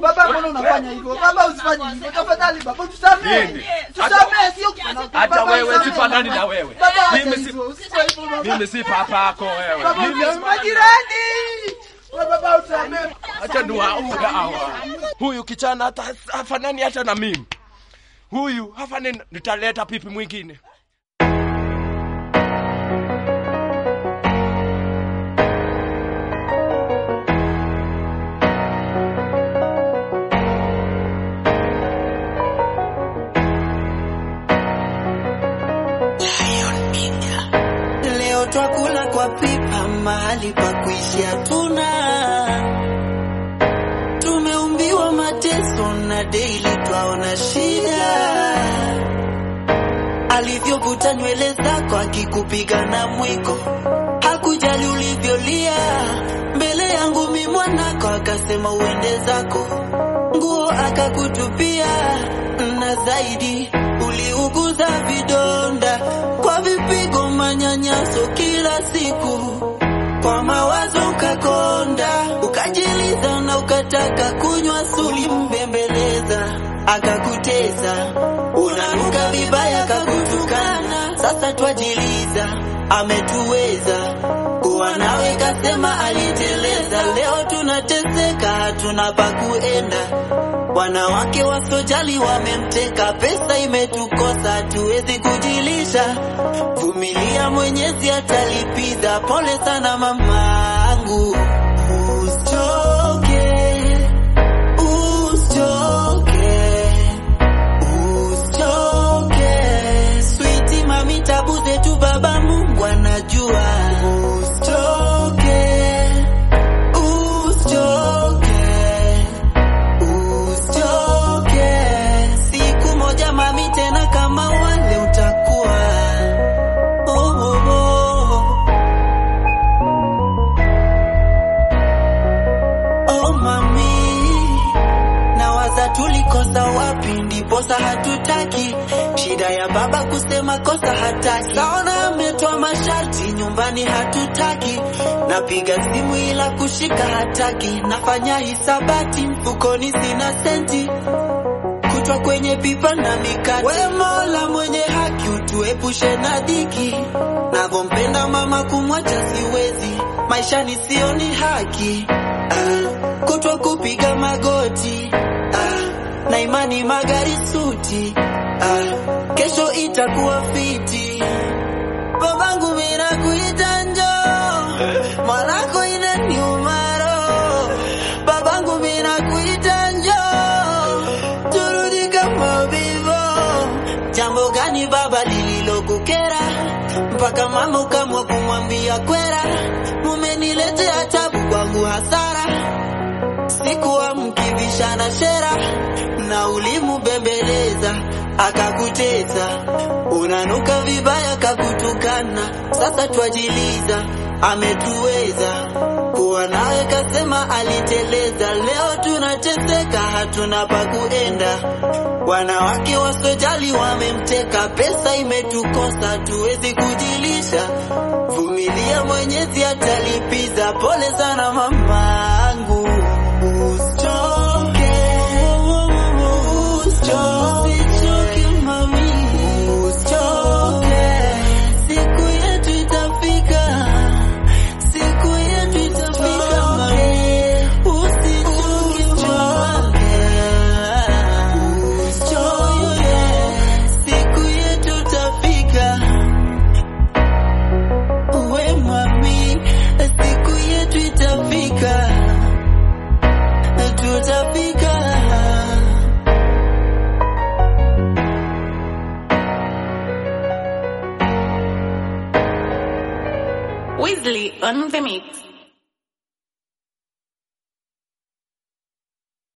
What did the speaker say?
Baba, mbona unafanya hivyo? Baba, usifanye hivyo. Tafadhali baba, tusamee. Nini? Tusamee, sio kufanya. Hata Baba, wewe tusamee, sifanani baba. na wewe. Baba, acha Mimi si- hivyo. Usifanye hivyo, baba. Mimi si papa yako wewe. Baba, Mimi usamee. si- Majirani. Baba, usamee. Acha niwaue hawa. Huyu kijana hata hafanani hata na mimi. Huyu hafanani, nitaleta pipi mwingine. Leo twakula kwa pipa, mahali pa kuishi hatuna. Tumeumbiwa mateso na daily twaona shida. Alivyovuta nywele zako akikupiga na mwiko, hakujali ulivyolia mbele yangu mi mwanako, akasema uende zako, nguo akakutupia, na zaidi uliuguza vidonda kwa vipigo, manyanyaso kila siku, kwa mawazo ukakonda, ukajiliza na ukataka kunywa suli, mbembeleza akakuteza, unanuka vibaya, kakutukana. Sasa twajiliza ametuweza kuwa nawe, kasema aliteleza. Leo tunateseka, hatuna pa kuenda. Wanawake wasojali wamemteka, pesa imetukosa, hatuwezi kujilisha. Vumilia, Mwenyezi atalipiza. Pole sana mamangu, usichoke, usichoke, usichoke. Sweetie mami, tabu zetu baba Mungu anajua. Usichoke, usichoke Usichoke, siku moja mami, tena kama wale utakuwa. Oh, oh, oh. Oh, mami, nawaza tulikosa wapi, ndiposa hatutaki. Shida ya baba kusema kosa hataki, saona ametoa masharti nyumbani hatutaki. Napiga simu ila kushika hataki, nafanya hisabati mfukoni sina senti kutwa kwenye pipa na mikati. We Mola mwenye haki, utuepushe na dhiki. Navyompenda mama, kumwacha siwezi, maishani sioni haki. Ah, kutwa kupiga magoti ah, na imani magari suti ah, kesho itakuwa fiti. Babangu mina kuita njoo, mwanako inaniuma roho. Babangu mina kuita njoo, turudi kama vivo. Jambo gani baba lililokukera mpaka mama ukamwa kumwambia kwera? Mumeniletea tabu kwangu hasara, sikuwa mkivishana shera na ulimubembeleza akakuteza, unanuka vibaya kakutukana. Sasa twajiliza ametuweza kuwa nawe, kasema aliteleza. Leo tunateseka, hatuna pa kuenda. Wanawake wasojali wamemteka, pesa imetukosa, tuwezi kujilisha. Vumilia, Mwenyezi atalipiza. Pole sana mamangu, usichoke, usichoke mami, usichoke, siku yetu itafika, siku yetu itafika mami, usichoke, usichoke, siku yetu itafika. We mami, siku yetu itafika, tutafika. Weasley on the mix.